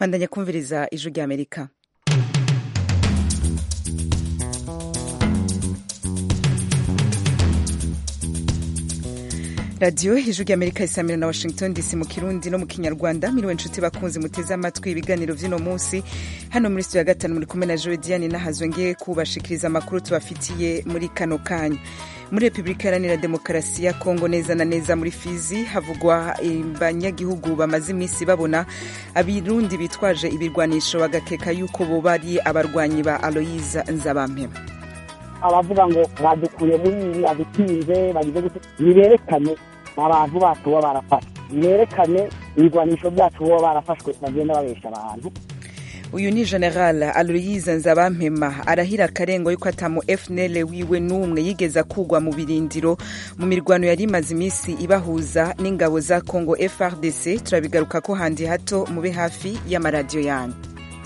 bandanya kumviriza ijwi rya amerika radiyo ijwi rya amerika isamira na washington dc mu kirundi no mu kinyarwanda miriwe nshuti bakunzi muteze amatwi ibiganiro vy'uno munsi hano muri studio ya gatanu muri kumwe na joe diane nahazwe ngiye kubashikiriza amakuru tubafitiye muri kano kanya muri repubulika iharanira demokarasi ya kongo neza na neza muri fizi havugwa abanyagihugu bamaze iminsi babona abirundi bitwaje ibirwanisho bagakeka yuko boba ari abarwanyi ba aloyiza nzabampema abavuga ngo badukuye muri ibi adutinze bagize gute niberekane abantu bacu baba barafashwe niberekane ibigwanisho byacu baba barafashwe bagenda babesha abantu uyu ni general aloyize nzabampema arahira akarengo yuko atamu fnl wiwe n'umwe yigeza kugwa mu birindiro mu mirwano yari imaze iminsi ibahuza n'ingabo za congo frdc turabigaruka ko handi hato mube hafi y'amaradiyo yanyu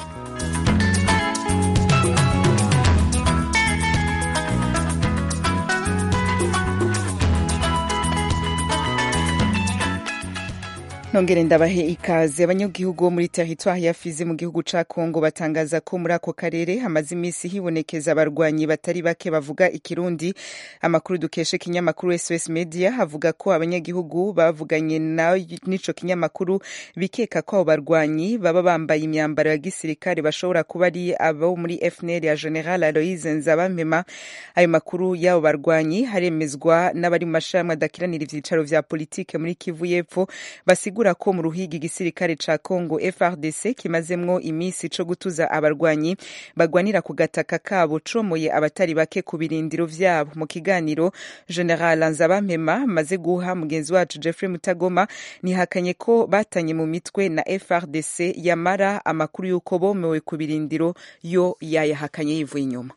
nongere ndabahe ikaze abanyagihugu bo muri teritwari ya fizi mu gihugu ca kongo batangaza ko muri ako karere hamaze iminsi hibonekeza abarwanyi batari bake bavuga ikirundi amakuru dukesha ikinyamakuru sos media havuga ko abanyagihugu bavuganye n'ico kinyamakuru bikeka ko abo barwanyi baba bambaye imyambaro ya gisirikare bashobora kuba ari abo muri fnl ya general aloise nzabampema ayo makuru y'abo barwanyi haremezwa n'abari mu mashirahamwe adakiranira ivyicaro vya politike muri kivu y'epfo basigura bisigura ko mu ruhigi igisirikare ca Congo FRDC kimazemwo imisi co gutuza abarwanyi bagwanira ku gataka kabo comoye abatari bake ku birindiro vyabo mu kiganiro General Nzabampema maze guha mugenzi wacu Jeffrey Mutagoma nihakanye ko batanye mu mitwe na FRDC yamara amakuru y'uko bomewe ku birindiro yo yayahakanye yivuye inyuma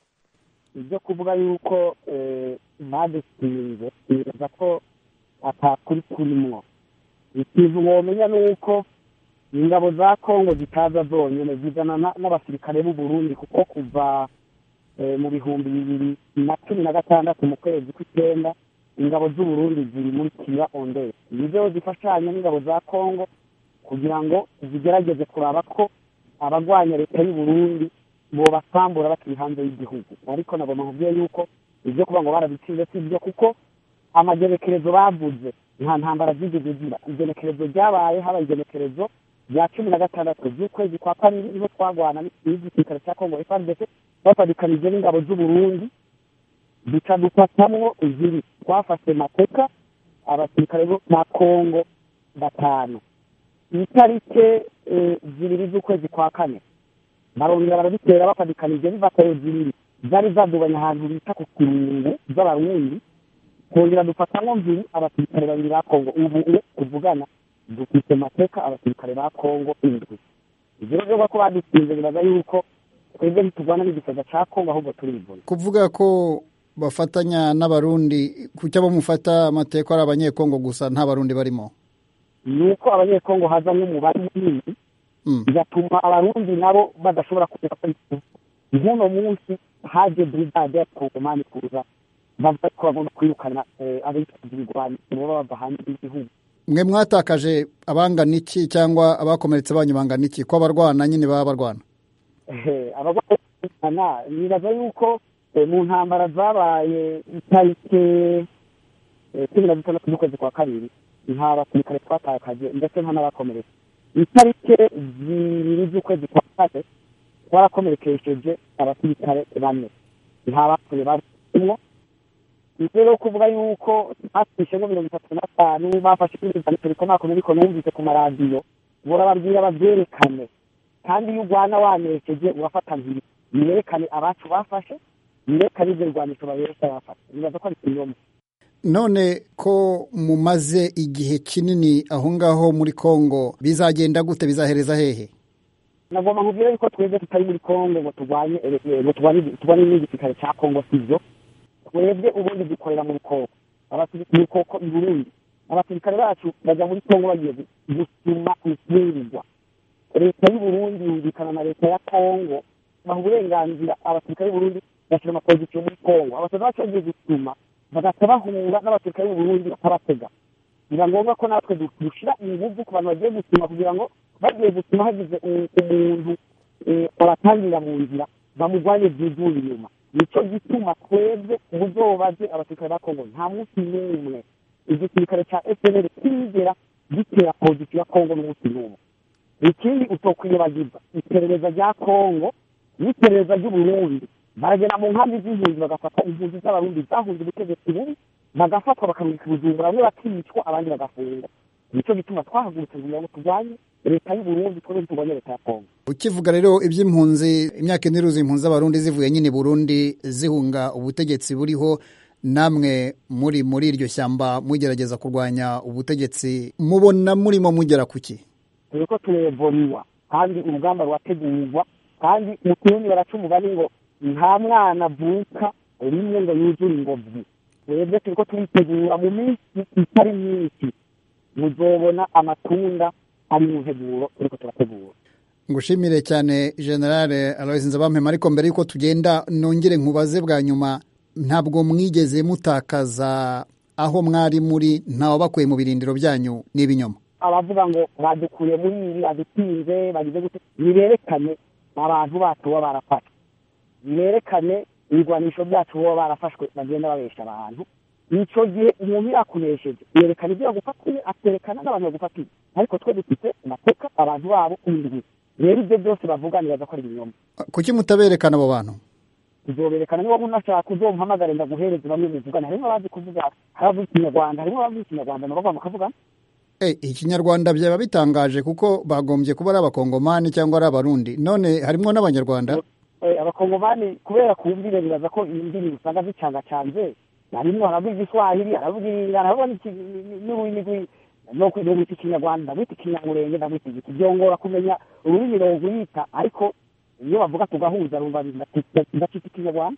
ibyo kuvuga yuko badusinze nibaza ko atakuri kurimwo ikintu womenya ni uko ingabo za kongo zitaza zonyine zizana n'abasirikare b'u Burundi kuko kuva mu bihumbi bibiri na cumi na gatandatu mu kwezi kw'icyenda ingabo z'u Burundi ziri muri kira onderi nizo zifashanya n'ingabo za kongo kugira ngo zigerageze kuraba ko abagwanya leta y'u Burundi bobasambura bakiri hanze y'igihugu ariko nabo nkubwiye yuko ibyo kuba ngo barabitsinze si byo kuko amagerekerezo bavuze nta ntambara zigeze ziba igenekerezo ryabaye haba igenekerezo rya cumi na gatandatu z'ukwezi kwa kabiri niho twagwana n'igisirikare cya kongo frdc bafadikanije n'ingabo z'uburundi duca dufatamwo ziri twafashe mateka abasirikare ba kongo batanu itarike zibiri z'ukwezi kwa kane barongera barabitera bafadikanije bivatayo zibiri zari zadubanye ahantu bita ku kirungu z'abarundi kongera dufatamo mbiri abasirikare babiri ba kongo ubu tuvugana dufite mateka abasirikare ba kongo indwi ivyo rero ko badutsinze biraza yuko twebwe ntituvana n'igisaga ca kongo ahubwo turivuna kuvuga ko bafatanya n'abarundi kucyo abo mufata amateka ari abanyekongo gusa nta barundi barimo ni uko abanyekongo hazamwo umubare munini bigatuma abarundi nabo badashobora kureka ko nk'uno munsi haje brigade ya kongomani kuza bavuga ko bagomba kwirukana abitwaje ibigwani baba bava hanze y'igihugu mwe mwatakaje abangana iki cyangwa abakomeretse banyu bangana iki ko abarwana nyine baba barwana abagwana nibaza yuko mu ntambara zabaye itarike cumi na zitandatu z'ukwezi kwa kabiri nta basirikare twatakaje ndetse nta n'abakomeretse itarike zibiri z'ukwezi kwa kane twarakomerekesheje abasirikare bane nta bapfuye barimo rero kuvuga yuko batwishemo mirongo itatu na tanu bafashe ibindi turiko nako nuriko numvise ku maradiyo burababwira babyerekane kandi iyo urwana wanerekeje urafata nkiri niyerekane abacu bafashe niyerekane ivyo birwanisho babereka bafashe nibaza ko ari ikinyoma none ko mumaze igihe kinini aho ngaho muri kongo bizagenda gute bizahereza hehe nagomba nkubwire yuko twebwe tutari muri kongo ngo turwanye ngo turwanye n'igisirikare ca kongo sivyo twebwe ubundi dukorera mu bukoko mu bukoko i burundi abasirikare bacu bajya muri kongo bagiye gusuma imfungurwa leta y'uburundi yumvikana na leta ya kongo baha uburenganzira abasirikare b'uburundi bashyira amapozisiyo muri kongo abasirikare bacu bagiye gusuma bagaca bahura n'abasirikare b'uburundi bakabatega biba ngombwa ko natwe dushyira ingufu ku bantu bagiye gusuma kugira ngo bagiye gutuma hagize umuntu abatangirira mu nzira bamurwanye byivuye inyuma nicyo gituma twebwe ubuzobaze abasirikare ba kongo nta munsi n'umwe igisirikare cya fpr kigera gitera pozisiyo ya kongo n'umunsi n'umwe ikindi utokwibagirwa iperereza rya kongo n'iperereza ry'uburundi baragenda mu nkambi z'impunzi bagafata impunzi z'abarundi zahunze ubutegetsi bubi bagafatwa bakamurika ubujumbura bamwe bakicwa abandi bagafungwa nicyo gituma twahagurutse kugira ngo turwanye leta y'uburundi twebwe turwanye leta ya kongo ukivuga rero iby'impunzi imyaka ine iruzi impunzi z'abarundi zivuye nyine burundi zihunga ubutegetsi buriho namwe muri muri iryo shyamba mugerageza kurwanya ubutegetsi mubona murimo mugera ku ki turiko turevoriwa kandi urugamba rurategurwa kandi mu kirundi baraca umugani ngo nta mwana avuka rimwe ngo yuzure ingobyi twebwe turiko turitegura mu minsi itari myinshi muzobona amatunda ari mu nteguro turiko turategura ngushimire cyane generale aloise nzabampema ariko mbere y'uko tugenda nongere nkubaze bwa nyuma ntabwo mwigeze mutakaza aho mwari muri ntawabakuye mu birindiro byanyu n'ibinyoma abavuga ngo badukuye muri ibi badutinze bagize gute niberekane abantu bacu baba barafashwe niberekane ibigwanisho byacu baba barafashwe bagenda babesha abantu icyo gihe umuntu yakunesheje yerekana ibyo yagufatiye akerekana n'abantu bagufatiye ariko twe dufite amateka abantu babo indwi rero ibyo byose bavuga nibaza ko ari ibinyoma kuki mutaberekana abo bantu tuzoberekana niba unashaka uzomuhamagare ndaguhereze bamwe muvugana harimo abazi kuvuga hari abavuga ikinyarwanda harimo abavuga ikinyarwanda nabo bakavuga ikinyarwanda byaba bitangaje kuko bagombye kuba ari abakongomani cyangwa ari abarundi none harimo n'abanyarwanda abakongomani kubera kumvire bibaza ko indimi usanga zicangacanze harimo haravuga igiswahili haravuga haravuga n'ururimi rwita ikinyarwanda ndagwita ikinyamurenge ndagwita igiti byongora kumenya ururimi rwita ariko iyo bavuga tugahuza rumva ndacita ikinyarwanda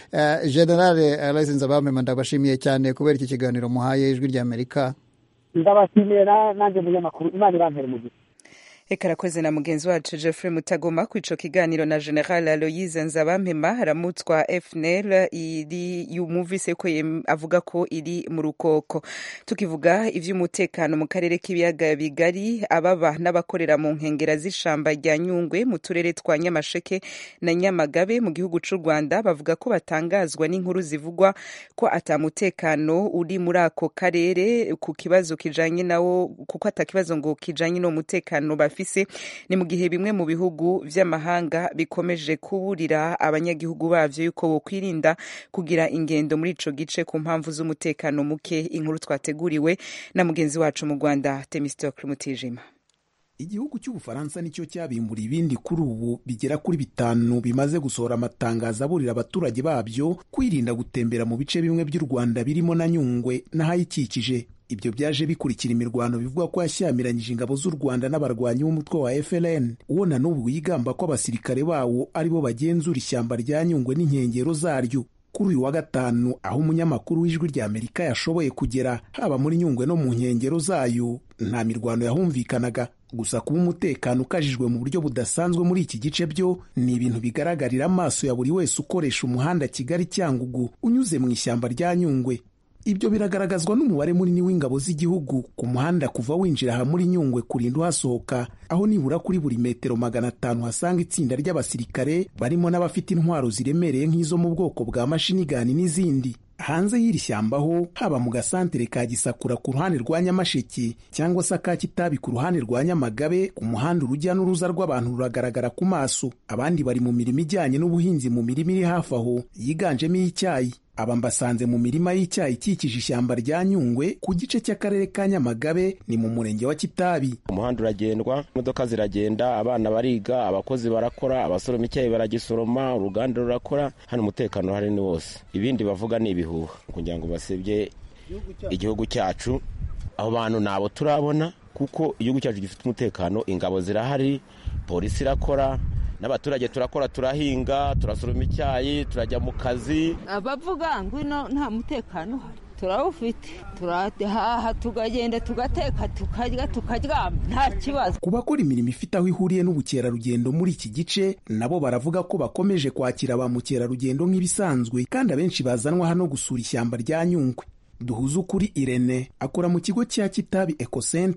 generale aloise nzabamema ndabashimiye cyane kubera iki kiganiro muhaye ijwi ry'amerika ndabashimira nanjye munyamakuru imana irampere mu gihe reka arakoze na mugenzi wacu Jeffrey Mutagoma ku ico kiganiro na General Aloise Nzabampema aramutswa FNL iri yumuvise ko avuga ko iri mu rukoko tukivuga ivy'umutekano mu karere k'ibiyaga bigari ababa n'abakorera mu nkengera z'ishamba rya Nyungwe mu turere twa Nyamasheke na Nyamagabe mu gihugu c'u Rwanda bavuga ko batangazwa n'inkuru zivugwa ko atamutekano uri muri ako karere ku kibazo kijanye nawo kuko atakibazo ngo kijanye no mutekano bafise ni mu gihe bimwe mu bihugu vy'amahanga bikomeje kuburira abanyagihugu bavyo yuko bokwirinda kugira ingendo muri ico gice ku mpamvu z'umutekano muke inkuru twateguriwe na mugenzi wacu mu Rwanda Temistocle Mutijima igihugu cy'ubufaransa nicyo cyabimbura ibindi kuri ubu bigera kuri bitanu bimaze gusohora amatangazo aburira abaturage babyo kwirinda gutembera mu bice bimwe by'u rwanda birimo na nyungwe n'ahayikikije ibyo byaje bikurikira imirwano bivuga ko yashyamiranyije ingabo z'u rwanda n'abarwanyi b'umutwe wa FLN uwo na n'ubu yigamba ko abasirikare bawo aribo bagenzura ishyamba rya nyungwe n'inkengero zaryo kuri uyu wa gatanu aho umunyamakuru w'ijwi rya amerika yashoboye kugera haba muri nyungwe no mu nkengero zayo nta mirwano yahumvikanaga gusa kuba umutekano ukajijwe mu buryo budasanzwe muri iki gice byo ni ibintu bigaragarira amaso ya buri wese ukoresha umuhanda kigali cyangugu unyuze mu ishyamba rya nyungwe ibyo biragaragazwa n'umubare munini w'ingabo z'igihugu ku muhanda kuva winjira aha muri nyungwe kurinda uhasohoka aho nibura kuri buri metero magana atanu hasanga itsinda ry'abasirikare barimo n'abafite intwaro ziremereye nk'izo mu bwoko bwa mashinigani n'izindi hanze y'iri shyamba ho haba mu gasantere ka gisakura ku ruhande rwa nyamasheke cyangwa se aka kitabi ku ruhande rwa nyamagabe ku muhanda urujya n'uruza rw'abantu ruragaragara ku maso abandi bari mu mirimo ijyanye n'ubuhinzi mu mirima iri hafi aho yiganjemo iy'icyayi aba mbasanze mu mirima y'icyayi ikikije ishyamba rya nyungwe ku gice cy'akarere ka nyamagabe ni mu murenge wa kitabi umuhanda uragendwa imodoka ziragenda abana bariga abakozi barakora abasoroma icyayi baragisoroma uruganda rurakora hano umutekano hari ni wose ibindi bavuga ni ibihuha kugira ngo basebye igihugu cyacu abo bantu nabo turabona kuko igihugu cyacu gifite umutekano ingabo zirahari polisi irakora n'abaturage turakora turahinga turasoroma icyayi turajya mu kazi abavuga ngo ino nta mutekano uhari turawufite turahaha tugagenda tugateka tukarya tukaryama nta kibazo ku bakora imirimo ifite aho ihuriye n'ubukerarugendo muri iki gice nabo baravuga ko bakomeje kwakira ba mukerarugendo nk'ibisanzwe kandi abenshi bazanwa hano gusura ishyamba rya nyungwe duhuze ukuri irene akora mu kigo cya kitabi ecocenter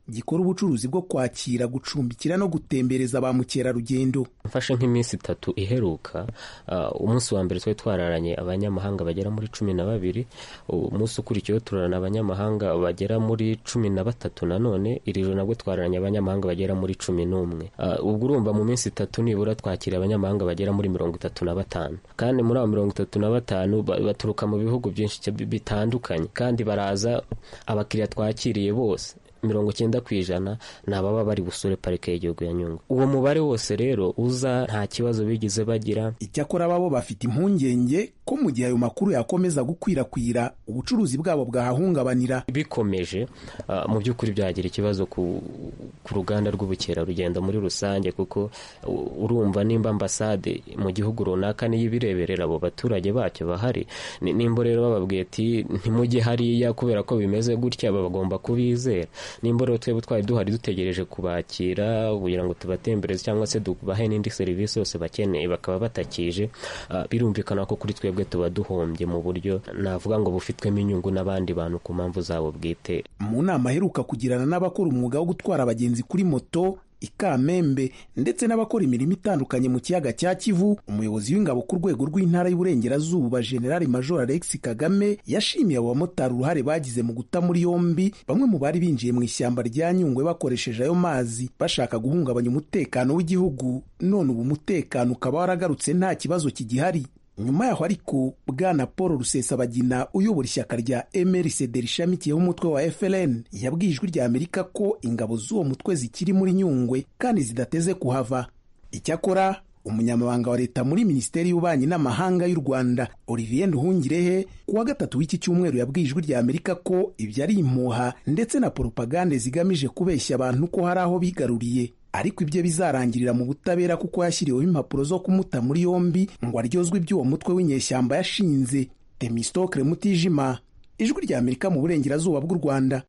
gikora ubucuruzi bwo kwakira gucumbikira no gutembereza ba mukerarugendo mfashe nk'iminsi itatu iheruka umunsi wa mbere twari twararanye abanyamahanga bagera muri cumi na babiri umunsi ukurikiyeho turarana abanyamahanga bagera muri cumi na batatu nanone iri joro nabwo twararanye abanyamahanga bagera muri cumi n'umwe ubwo urumva mu minsi itatu nibura twakira abanyamahanga bagera muri mirongo itatu na batanu kandi muri abo mirongo itatu na batanu baturuka mu bihugu byinshi bitandukanye kandi baraza abakiriya twakiriye bose mirongo icyenda ku ijana ni ababa bari busure parike y'igihugu ya nyungwe uwo mubare wose rero uza nta kibazo bigeze bagira icyakora babo bafite impungenge ko mu gihe ayo makuru yakomeza gukwirakwira ubucuruzi bwabo bwahahungabanira bikomeje uh, mu by'ukuri byagira ikibazo ku, ku ruganda rw'ubukerarugendo muri rusange kuko uh, urumva nimba ambasade mu gihugu runaka niyo ibireberera abo baturage bacyo bahari nimba rero bababwiye ati ntimujye hariya kubera ko bimeze gutya bagomba kubizera nimba rero twebwe twari duhari dutegereje kubakira kugira ngo tubatembereze cyangwa se tubahe n'indi serivisi yose bakeneye bakaba batakije uh, birumvikana ko kuri twebwe tuba duhombye mu buryo navuga ngo bufitwemo inyungu n'abandi bantu ku mpamvu zabo bwite mu nama aheruka kugirana n'abakora umwuga wo gutwara abagenzi kuri moto ikamembe ndetse n'abakora imirimo itandukanye mu kiyaga cya kivu umuyobozi w'ingabo ku rwego rw'intara y'uburengerazuba generali major alex kagame yashimiye abo bamotari uruhare bagize mu guta muri yombi bamwe mu bari binjiye mu ishyamba rya nyungwe bakoresheje ayo mazi bashaka guhungabanya umutekano w'igihugu none ubu umutekano ukaba waragarutse nta kibazo kigihari nyuma yaho ariko bwana paul rusesabagina uyobora ishyaka rya mrcd rishamikiyeho umutwe wa frn yabwiye ijwi rya amerika ko ingabo z'uwo mutwe zikiri muri nyungwe kandi zidateze kuhava icyakora umunyamabanga wa leta muri minisiteri y'ububanyi n'amahanga y'u rwanda olivier nduhungirehe ku wa gatatu w'iki cyumweru yabwiye ijwi rya amerika ko ibyo ari impuha ndetse na poropagande zigamije kubeshya abantu ko hari aho bigaruriye ariko ibyo bizarangirira mu butabera kuko yashyiriweho impapuro zo kumuta muri yombi ngo aryozwe iby'uwo mutwe w'inyeshyamba yashinze temistokre mutijima ijwi rya amerika mu burengerazuba bw'u rwanda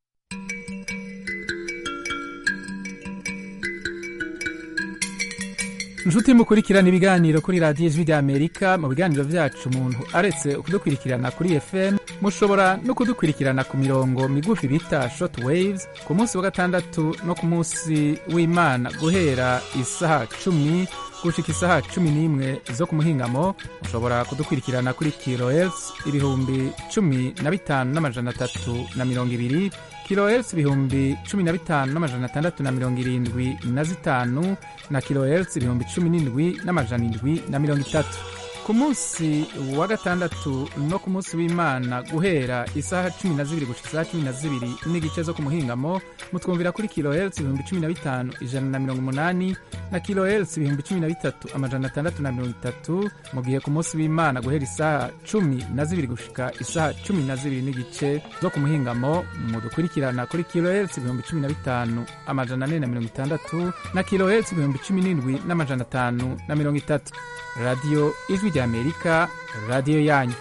inshuti mukurikirana ibiganiro kuri radiyo ijwi rya amerika mu biganiro byacu umuntu aretse kudukurikirana kuri fm mushobora no kudukurikirana ku mirongo migufi bita short waves ku munsi wa gatandatu no ku munsi w'imana guhera isaha cumi gushika isaha cumi n'imwe zo ku muhingamo mushobora kudukurikirana kuri kilohertz ibihumbi cumi na bitanu n'amajana atatu na mirongo ibiri kilohertz ibihumbi cumi na bitanu n'amajana atandatu na mirongo irindwi na zitanu na kilohertz ibihumbi cumi n'indwi n'amajana indwi na mirongo itatu ku munsi wa gatandatu no ku munsi w'imana guhera isaha cumi na zibiri gushika isaha cumi na zibiri n'igice zo ku muhingamo mutwumvira kuri kilohertz ibihumbi cumi na bitanu ijana na mirongo umunani na kilohertz ibihumbi cumi na bitatu amajana atandatu na mirongo itatu mu gihe ku munsi w'imana guhera isaha cumi na zibiri gushika isaha cumi na zibiri n'igice zo ku muhingamo mudukurikirana kuri kilohertz ibihumbi cumi na bitanu amajana ane na mirongo itandatu na kilohertz ibihumbi cumi n'indwi n'amajana atanu na mirongo itatu radiyo ijwi rya amerika radiyo yanyu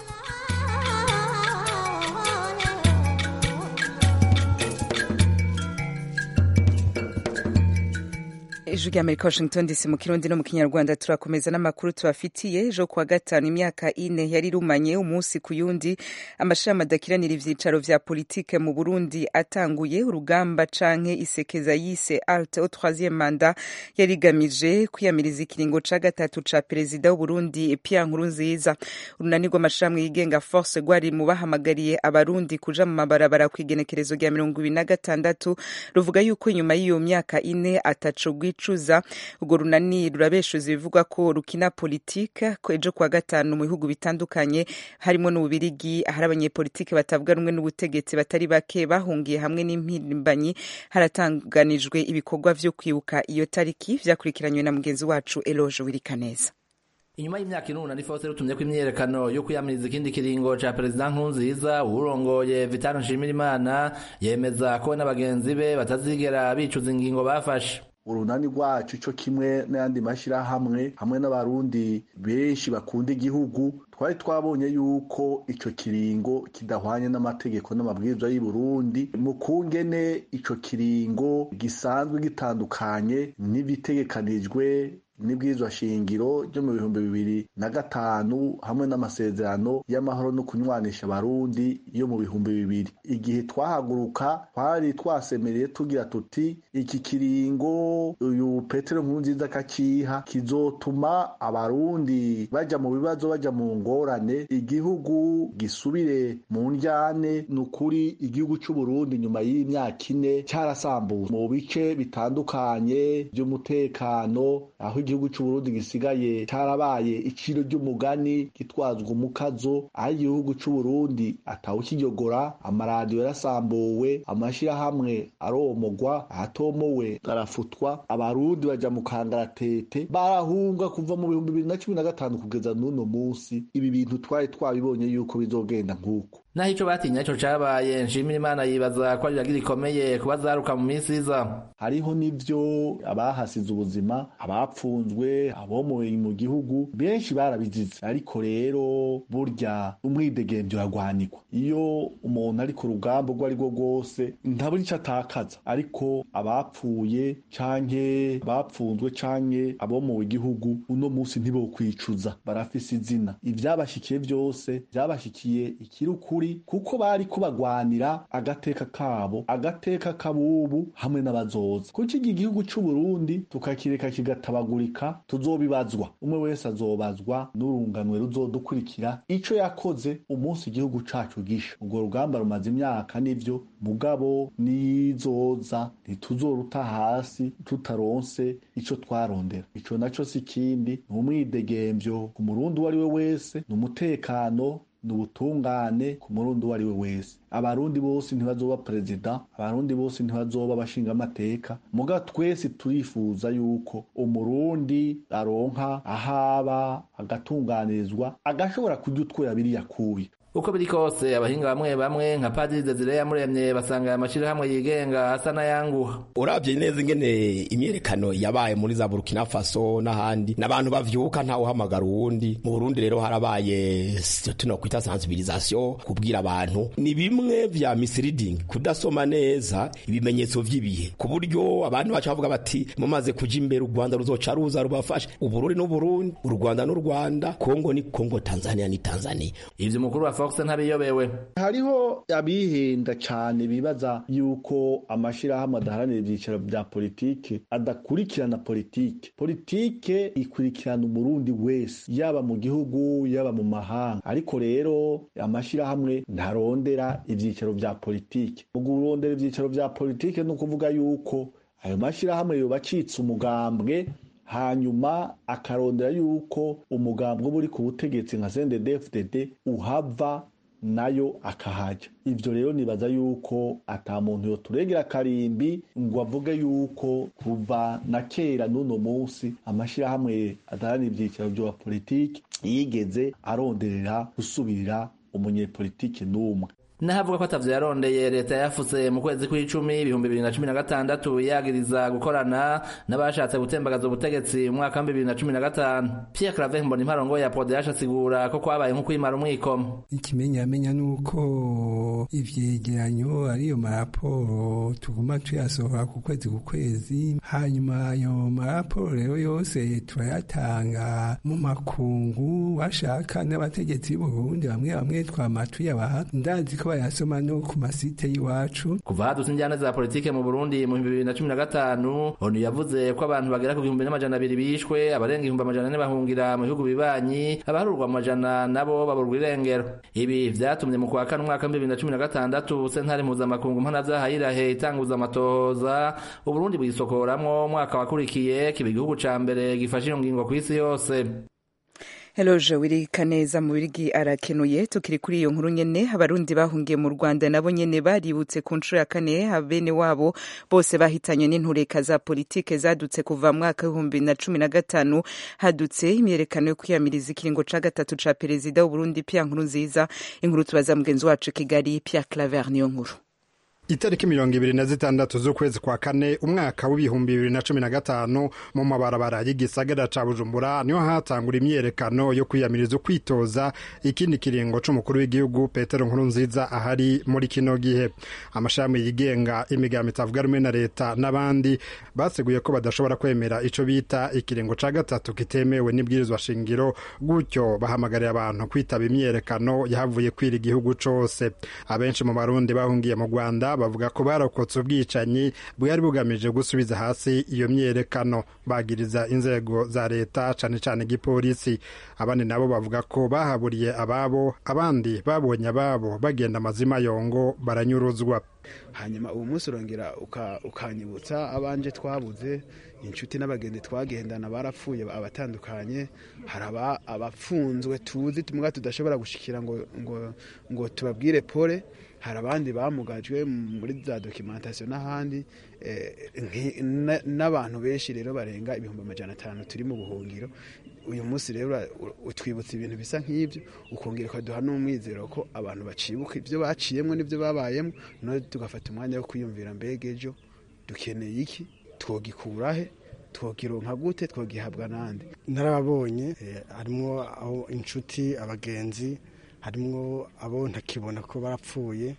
ijwi rya amerika washington dc mu kirundi no mu kinyarwanda turakomeza n'amakuru tubafitiye ejo kuwa gatanu imyaka ine yari irumanye umunsi ku yundi amashami adakiranira ivyicaro vya politike mu burundi atanguye urugamba canke isekeza yise alte au troisième manda yari igamije kwiyamiriza ikiringo ca gatatu ca perezida w'uburundi pierre nkurunziza urunani rw'amashirahamwe yigenga force rwari mu bahamagariye abarundi kuja mu mabarabara kw'igenekerezo rya mirongo ibiri na gatandatu ruvuga yuko inyuma y'iyo myaka ine ataco rwicuza urwo runani rurabeshuza ibivugwa ko rukina politike ko ejo kuwa gatanu mu bihugu bitandukanye harimo n'ububirigi ahari abanyepolitike batavuga rumwe n'ubutegetsi batari bake bahungiye hamwe n'impirimbanyi haratanganijwe ibikorwa vyo kwibuka iyo tariki vyakurikiranywe na mugenzi wacu eloge wirikaneza inyuma y'imyaka inuna Faustin rutumye ko imyerekano yo kwiyamiriza ikindi kiringo ca perezida nkurunziza uwurongoye vitano nshimirimana yemeza ko we n'abagenzi be batazigera bicuza ingingo bafashe urunani rwacu cyo kimwe n'ayandi mashyirahamwe hamwe n'abarundi benshi bakunda igihugu twari twabonye yuko icyo kiringo kidahwanye n'amategeko n'amabwiriza y'u Burundi mu kungene icyo kiringo gisanzwe gitandukanye n'ibitegekanijwe n'ibwirizwa shingiro ryo mu bihumbi bibiri na gatanu hamwe n'amasezerano y'amahoro no kunywanisha abarundi yo mu bihumbi bibiri igihe twahaguruka twari twasemereye tugira tuti iki kiringo uyu petero nkurunziza akakiha kizotuma abarundi baja mu bibazo baja mu ngorane igihugu gisubire mu njyane ni ukuri igihugu c'uburundi nyuma y'imyaka ine cyarasambuwe mu bice bitandukanye by'umutekano aho igihugu c'uburundi gisigaye cyarabaye iciro ry'umugani gitwazwa umukazo aho igihugu c'uburundi atawukiyogora amaradiyo yarasambuwe amashirahamwe aromogwa ahatomowe arafutwa abarundi baja mu kangaratete barahunga kuva mu bihumbi bibiri na cumi na gatanu kugeza n'uno munsi ibi bintu twari twabibonye yuko bizogenda nk'uko naho ico batinya ico cabaye nshimira imana yibaza ko ari iragira ikomeye kuba zaruka mu minsi iza hariho n'ivyo abahasize ubuzima abapfunzwe abomoye mu gihugu benshi barabizize ariko rero burya umwidegemvyo uragwanikwa iyo umuntu ari ku rugamba urwo ari rwo rwose ntabura ico atakaza ariko abapfuye canke abapfunzwe canke abomowe igihugu uno munsi ntibokwicuza barafise izina ivyabashikiye vyose vyabashikiye ikirukuri kuko bari kubagwanira agateka kabo agateka kabubu hamwe n'abazoza kuko iki gihugu c'uburundi tukakireka kigatabagurika tuzobibazwa umwe wese azobazwa n'urunganwe ruzodukurikira ico yakoze umunsi igihugu cacu gisha urwo rugamba rumaze imyaka n'ivyo mugabo nizoza ntituzoruta hasi tutaronse ico twarondera ico naco si kindi ni umwidegemvyo ku murundi uwo ari we wese ni umutekano ni ubutungane ku murundi uwo ari we wese abarundi bose ntibazoba perezida abarundi bose ntibazoba abashingamateka muga twese turifuza yuko umurundi aronka ahaba agatunganirizwa agashobora kurya utwera biriya kubi uko biri kose abahinga bamwe bamwe nka padiri desire yamuremye basanga aya mashyirahamwe yigenga asa n'ayanguha urabye neza ingene imyerekano yabaye muri za burkina faso n'ahandi n'abantu bavyuka ntawe uhamagara uwundi mu burundi rero harabaye tuno kwita sensibilisation kubwira abantu ni bimwe vya misleading kudasoma neza ibimenyetso vy'ibihe ku buryo abantu baca bavuga bati mumaze kuja imbere u rwanda ruzoca ruza rubafashe uburundi n'uburundi u rwanda n'u rwanda kongo ni kongo tanzania ni tanzania ivyo umukuru wa fox ntabiyobewe hariho abihenda cane bibaza yuko amashirahamwe adaharanira ivyicaro vya politike adakurikirana politike politike ikurikirana umurundi wese yaba mu gihugu yaba mu mahanga ariko rero amashirahamwe ntarondera ivyicaro vya politike mu kurondera ivyicaro vya politike ni ukuvuga yuko ayo mashirahamwe yoba acitse umugambwe hanyuma akarondera yuko umugambwe uba uri ku butegetsi nka CNDD-FDD uhava nayo akahaja ivyo rero nibaza yuko ata muntu yoturegera karimbi ngo avuge yuko kuva na kera n'uno munsi amashirahamwe adaharanira ivyicaro vya politiki yigeze aronderera gusubirira umunyepolitiki n'umwe nahavuga ko atavyo yarondeye leta yafutse mu kwezi kw'icumi ibihumbi bibiri na cumi na gatandatu yagiriza gukorana n'abashatse gutembagaza ubutegetsi mu mwaka w'ibihumbi bibiri na cumi na gatanu pierre claver mbona imparongo ya pode asigura ko kwabaye nko kwimara umwikomo ikimenyamenya ni uko ivyegeranyo ariyo maraporo tuguma tuyasohora ku kwezi ku kwezi hanyuma ayo maraporo rero yose turayatanga mu makungu bashaka n'abategetsi b'uburundi bamwe bamwe twama tuyabaha ndazi ko bayasoma no ku masite y'iwacu kuva hadutse injyana za politike mu burundi mu bihumbi bibiri na cumi na gatanu onu yavuze ko abantu bagera ku gihumbi n'amajana abiri bishwe abarenga ibihumbi amajana ane bahungira mu bihugu bibanyi abaharurwa mu majana nabo baburwa irengero ibi vyatumye mu kwa kane umwaka w'ibihumbi bibiri na cumi na gatandatu sentare mpuzamakungu mpanavyaha yirahe itanguza amatohoza uburundi bwisokoramwo umwaka wakurikiye kiba igihugu ca mbere gifashe iyo ngingo kw'isi yose Eloge wirika neza mu birigi arakenuye tukiri kuri iyo nkuru nyene abarundi bahungiye mu Rwanda nabo nyene baributse ku nshuro ya kane abene wabo bose bahitanywe n'intureka za politike zadutse kuva mwaka w'ibihumbi na cumi na gatanu hadutse imyerekano yo kwiyamiriza ikiringo ca gatatu ca perezida w'Uburundi Pierre Nkurunziza inkuru tubaza mugenzi wacu Kigali Pierre Claver niyo nkuru itariki mirongo ibiri na zitandatu z'ukwezi kwa kane umwaka w'ibihumbi bibiri na cumi na gatanu mu mabarabara y'igisagara ca bujumbura niho hatangura imyiyerekano yo kwiyamiriza ukwitoza ikindi kiringo c'umukuru w'igihugu petero nkuru nziza ahari muri kino gihe amashami yigenga imigambi itavuga rumwe na leta n'abandi baseguye ko badashobora kwemera ico bita ikiringo ca gatatu kitemewe n'ibwirizwa shingiro gutyo bahamagarira abantu kwitaba imyiyerekano yahavuye kwira igihugu cose abenshi mu barundi bahungiye mu rwanda bavuga ko barokotse ubwicanyi bwari bugamije gusubiza hasi iyo myiyerekano bagiriza inzego za leta cane cane igipolisi abandi nabo bavuga ko bahaburiye ababo abandi babonye ababo bagenda amazima yongo baranyuruzwa hanyuma ubu munsi urongera ukanyibutsa abanje twabuze inshuti n'abagenzi twagendana barapfuye abatandukanye hari abapfunzwe tuzi tumuga tudashobora gushikira ngo ngo ngo tubabwire pole hari abandi bamugajwe muri za dokimentasiyo n'ahandi n'abantu benshi rero barenga ibihumbi amajana atanu turi mu buhungiro uyu munsi rero utwibutsa ibintu bisa nk'ibyo ukongera ukaduha n'umwizero ko abantu bacibuka ibyo baciyemo n'ibyo babayemo none tugafata umwanya wo kwiyumvira mbega ejo dukeneye iki twogikurahe twogironka gute twogihabwa n'andi narababonye harimo aho inshuti abagenzi harimo abo ntakibona ko barapfuye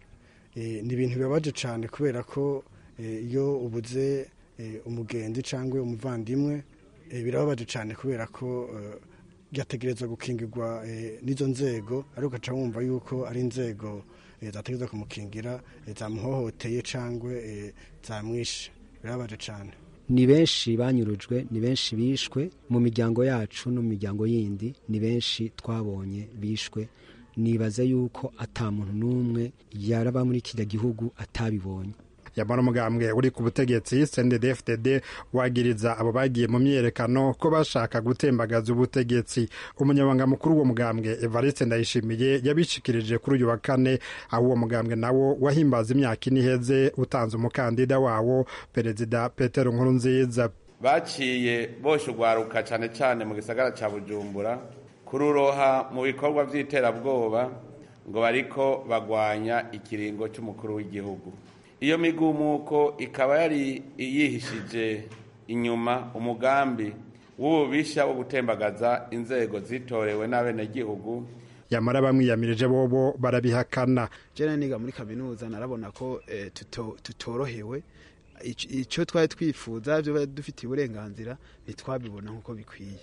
ni ibintu bibabaje cyane kubera ko iyo ubuze umugenzi cyangwa umuvandimwe birababaje cyane kubera ko byategereza gukingirwa n'izo nzego ariko ugaca wumva yuko ari inzego zategereza kumukingira zamuhohoteye cyangwa zamwishe birababaje cyane ni benshi banyurujwe ni benshi bishwe mu miryango yacu no mu miryango yindi ni benshi twabonye bishwe nibaza yuko ata muntu n'umwe yaraba muri kiriya gihugu atabibonye yamara umugambwe uri ku butegetsi CNDD-FDD wagiriza abo bagiye mu myiyerekano ko bashaka gutembagaza ubutegetsi umunyabanga mukuru w'uwo mugambwe Evariste Ndayishimiye yabishikirije kuri uyu wa kane aho uwo mugambwe nawo wahimbaza imyaka ine iheze utanze umukandida wawo perezida Petero Nkurunziza baciye boshe urwaruka cyane cyane mu gisagara cya Bujumbura kururoha mu bikorwa by'iterabwoba ngo bariko bagwanya ikiringo cy'umukuru w'igihugu iyo migumuko ikaba yari yihishije inyuma umugambi w'ububisha wo gutembagaza inzego zitorewe n'abenegihugu yamara bamwiyamirije bobo barabihakana jena niga muri kaminuza narabona ko tutorohewe icyo twari twifuza byo dufitiye uburenganzira ntitwabibona nk'uko bikwiye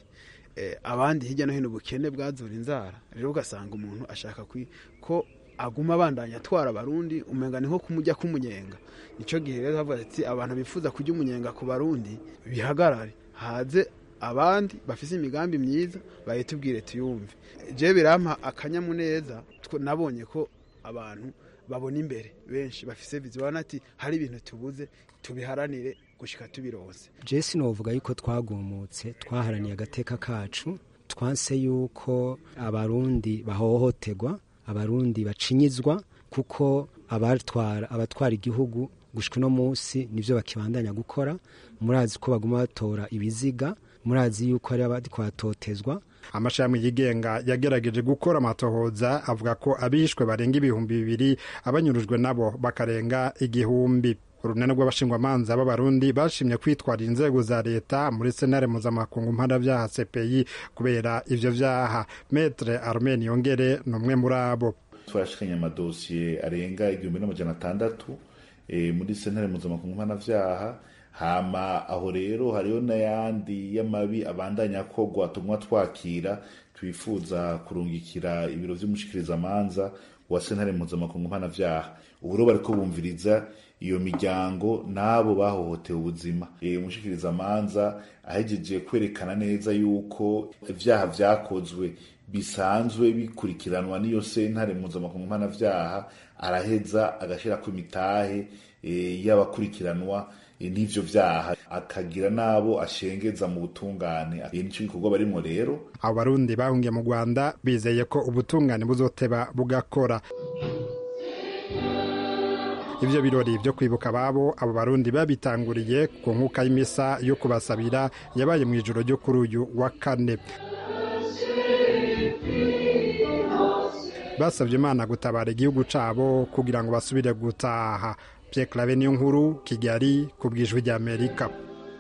abandi hirya no hino ubukene bwazura inzara rero ugasanga umuntu ashaka ko aguma abandanya atwara abarundi umenga ni nko kumujya k'umunyenga nicyo gihe rero havuga ati abantu bifuza kujya umunyenga ku barundi bihagarare haze abandi bafite imigambi myiza bayitubwire tuyumve je birampa akanyamuneza nabonye ko abantu babona imbere benshi bafise viziyo babona ati hari ibintu tubuze tubiharanire gushika tubironse jesi novuga yuko twagumutse twaharaniye agateka kacu twanse yuko abarundi bahohoterwa abarundi bacinyizwa kuko abatwara abatwara igihugu gushika uno munsi nivyo bakibandanya gukora murazi ko baguma batora ibiziga murazi yuko ari abadi kwatotezwa amashami yigenga yagerageje gukora amatohoza avuga ko abishwe barenga ibihumbi bibiri abanyurujwe nabo bakarenga igihumbi urunani rw'abashingwamanza b'abarundi bashimye kwitwarira inzego za leta muri senare mpuzamakungu mpanabyaha cpi kubera ivyo vyaha metre armen yongere ni umwe muri abo twarashikanye amadosiye arenga igihumbi n'amajana atandatu e, muri senare mpuzamakungu mpanavyaha hama aho rero hariho n'ayandi y'amabi abandanya akorwa tumwa twakira twifuza kurungikira ibiro vy'umushikirizamanza wa sentare mpuzamakungu mpanavyaha ubu rero bariko bumviriza iyo miryango n'abo bahohotewe ubuzima e, umushikirizamanza ahejeje kwerekana neza yuko ivyaha vyakozwe bisanzwe bikurikiranwa n'iyo sentare mpuzamakungu mpanavyaha araheza agashirako imitahe e, y'abakurikiranwa n'ivyo vyaha akagira n'abo ashengeza mu butungane nico gikorwa barimwo rero abo barundi bahungiye mu rwanda bizeye ko ubutungane buzoteba bugakora ivyo birori vyo kwibuka ababo abo barundi babitanguriye ku nkuka y'imisa yo kubasabira yabaye mu ijoro ryo kuri uyu wa kane basabye imana gutabara igihugu cabo kugira ngo basubire gutaha Pierre Clave niyo nkuru Kigali ku bwijwi rya Amerika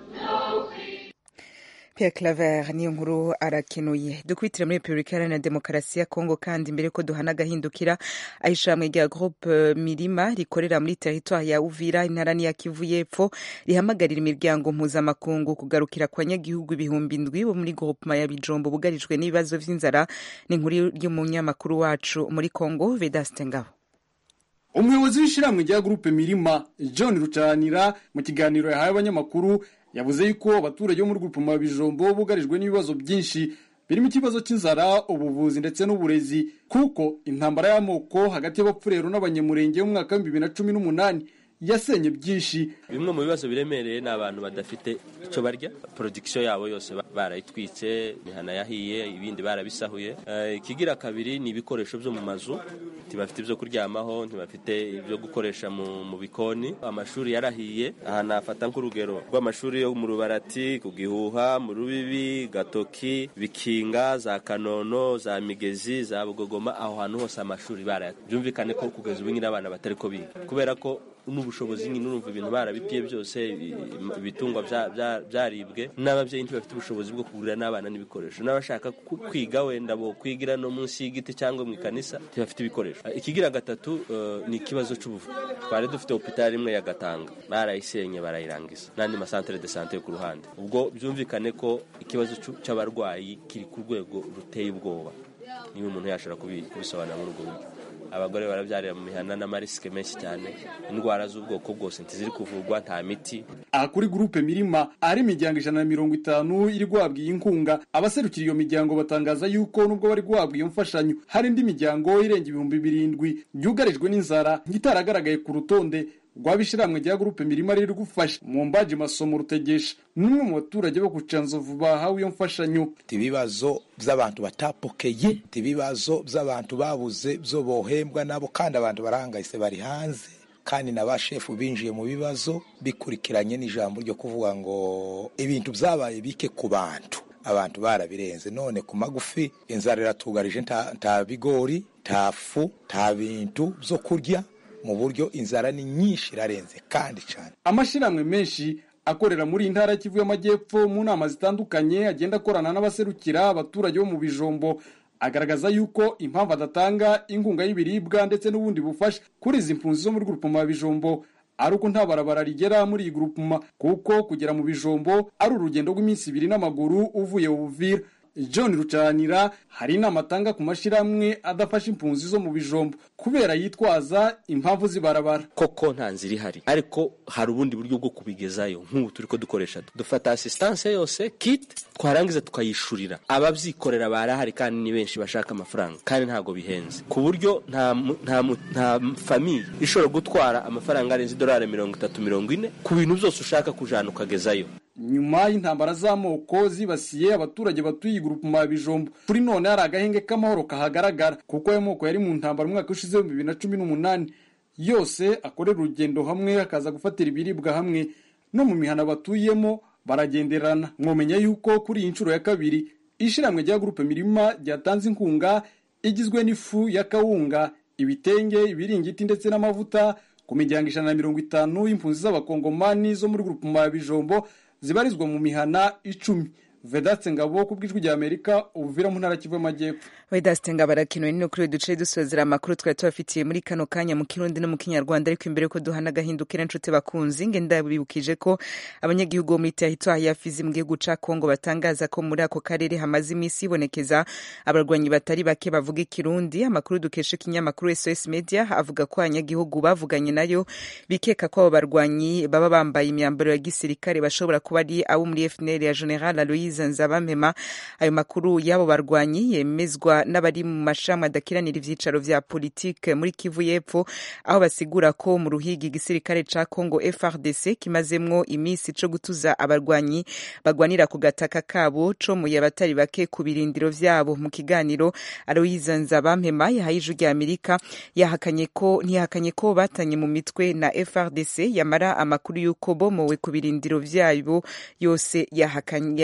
Pierre Claver niyo nkuru arakenuye dukwitire muri Repubulika Iharanira Demokarasi ya Kongo kandi mbere ko duhana agahindukira ahishamwe rya Groupe Mirima rikorera muri teritwari ya Uvira intara ya Kivu y'Epfo rihamagarira imiryango mpuzamakungu kugarukira kwa nyagihugu ibihumbi indwi bo muri groupema ya Bijombo bugarijwe n'ibibazo vy'inzara n'inkuru y'umunyamakuru wacu muri Kongo Vedaste Ngabo umuyobozi w'ishyirahamwe rya gurupe mirima john rucanira mu kiganiro yahaye abanyamakuru yavuze yuko abaturage bo muri gurupe mu bijombo bugarijwe n'ibibazo byinshi birimo ikibazo cy'inzara ubuvuzi ndetse n'uburezi kuko intambara y'amoko hagati y'abapfurero n'abanyamurenge mu mwaka w'ibihumbi bibiri na cumi n'umunani yasenye byinshi bimwe mu bibazo biremereye ni abantu badafite icyo barya porodikisiyo yabo yose barayitwitse imihana yahiye ibindi barabisahuye ikigira kabiri ni ibikoresho byo mu mazu ntibafite ibyo kuryamaho ntibafite ibyo gukoresha mu bikoni amashuri yarahiye aha nafata nk'urugero rw'amashuri yo mu rubarati ku gihuha mu rubibi gatoki bikinga za kanono za migezi za bugogoma aho hantu hose amashuri baraya byumvikane ko kugeza ubu nyine abana batari ko biga kubera ko n'ubushobozi nyine urumva ibintu barabipiye byose ibitungwa byaribwe n'ababyeyi ntibafite ubushobozi bwo kugurira n'abana n'ibikoresho n'abashaka kwiga wenda bo kwigira no munsi y'igiti cyangwa mu ikanisa ntibafite ibikoresho ikigira gatatu ni ikibazo cy'ubuvuzi twari dufite hopitali imwe ya gatanga barayisenye barayirangiza n'andi masantere de sante ku ruhande ubwo byumvikane ko ikibazo cy'abarwayi kiri ku rwego ruteye ubwoba niba umuntu yashobora kubisobanura muri ubwo buryo abagore barabyarira mu mihana n'amarisike menshi cyane indwara z'ubwoko bwose ntiziri kuvurwa nta miti aha kuri gurupe mirima ahari imiryango ijana na mirongo itanu iri guhabwa iyi nkunga abaserukira iyo miryango batangaza yuko nubwo bari guhabwa iyo mfashanyo hari indi miryango irenga ibihumbi birindwi byugarijwe n'inzara nk'itaragaragaye ku rutonde rwabishiramwe rya gurupe mirima riri gufasha mu mbaji masomo rutegesha n'umwe mu baturage bo ku canzovu bahawe iyo mfashanyo ibibazo by'abantu batapokeye ibibazo by'abantu babuze byo bohembwa nabo kandi abantu barahangayitse bari hanze kandi na ba shefu binjiye mu bibazo bikurikiranye n'ijambo ryo kuvuga ngo ibintu byabaye bike ku bantu abantu barabirenze none ku magufi inzara iratugarije nta bigori nta fu nta bintu byo kurya mu buryo inzara ni nyinshi irarenze kandi cyane amashyirahamwe menshi akorera muri iyi ntara y'Kivu y'Amajyepfo mu nama zitandukanye agenda akorana n'abaserukira abaturage bo mu bijombo agaragaza yuko impamvu adatanga inkunga y'ibiribwa ndetse n'ubundi bufasha kuri izi mpunzi zo muri grupuma ya bijombo ari uko nta barabara rigera muri iyi grupuma kuko kugera mu bijombo ari urugendo rw'iminsi ibiri n'amaguru uvuye Uvira John Rucanira hari inama atanga ku mashyirahamwe adafasha impunzi zo mu bijombo kubera yitwaza impamvu zibarabara koko nta nzira ihari ariko hari ubundi buryo bwo kubigezayo nk'ubu turi ko dukoresha dufata asistanse yose kit twarangiza tukayishurira ababyikorera barahari kandi ni benshi bashaka amafaranga kandi ntabwo bihenze ku buryo nta nta nta famiye ishobora gutwara amafaranga arenze idolari mirongo itatu mirongo ine ku bintu byose ushaka kujana ukagezayo nyuma y'intambara z'amoko zibasiye abaturage batuye igurupuma ya bijombo kuri none hari agahenge k'amahoro kahagaragara kuko ayo moko yari mu ntambara umwaka ushize w'ibihumbi bibiri na cumi n'umunani yose akorera urugendo hamwe akaza gufatira ibiribwa hamwe no mu mihana batuyemo baragenderana mwomenya yuko kuri iyi nshuro ya kabiri ishyirahamwe rya gurupe mirima ryatanze inkunga igizwe n'ifu ya kawunga ibitenge ibiringiti ndetse n'amavuta ku miryango ijana na mirongo itanu y'impunzi z'abakongomani zo muri gurupe ya bijombo zibarizwa mu mihana icumi vedatse ngabo ku bw'ijwi rya amerika ubuvira mu ntara kivu y'amajyepfo vedaste ngabo arakenewe nino kuri duce dusozera amakuru twari tubafitiye muri kano kanya mu kirundi no mu kinyarwanda ariko imbere ko duhana agahindukira inshuti bakunzi nge ndabibukije ko abanyagihugu bo muri teritwari ya fizi mu gihugu ca kongo batangaza ko muri ako karere hamaze iminsi hibonekeza abarwanyi batari bake bavuga ikirundi amakuru dukesha ikinyamakuru sos media avuga ko abanyagihugu bavuganye nayo bikeka ko abo barwanyi baba bambaye imyambaro ya gisirikare bashobora kuba ari abo muri fnl ya general aloise nzabamema ayo makuru y'abo barwanyi yemezwa n'abari mu mashami adakiranira ivyicaro vya politike muri kivu y'epfo aho basigura ko mu ruhigi igisirikare ca congo frdc kimazemwo imisi co gutuza abarwanyi bagwanira ku gataka kabo comuye abatari bake ku birindiro vyabo mu kiganiro aloise nzabampema yahaye ijwi rya amerika yahakanye ko ntiyahakanye ko batanye mu mitwe na frdc yamara amakuru y'uko bomowe ku birindiro vyabo yose yahakanye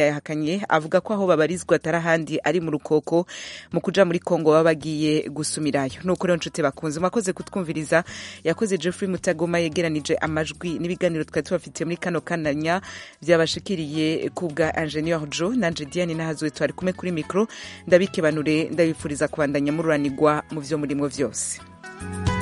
batandukanye avuga ko aho babarizwa atari ahandi ari mu rukoko mu kuja muri kongo baba bagiye gusumirayo nuko rero nshuti bakunze mwakoze kutwumviriza yakoze jeffrey mutagoma yegeranije amajwi n'ibiganiro twari tubafitiye muri kano kananya byabashikiriye ku bwa ingenieur jo nanje diane nahazuwe twari kumwe kuri mikro ndabikebanure ndabifuriza kubandanya mururanirwa mu vyo murimo vyose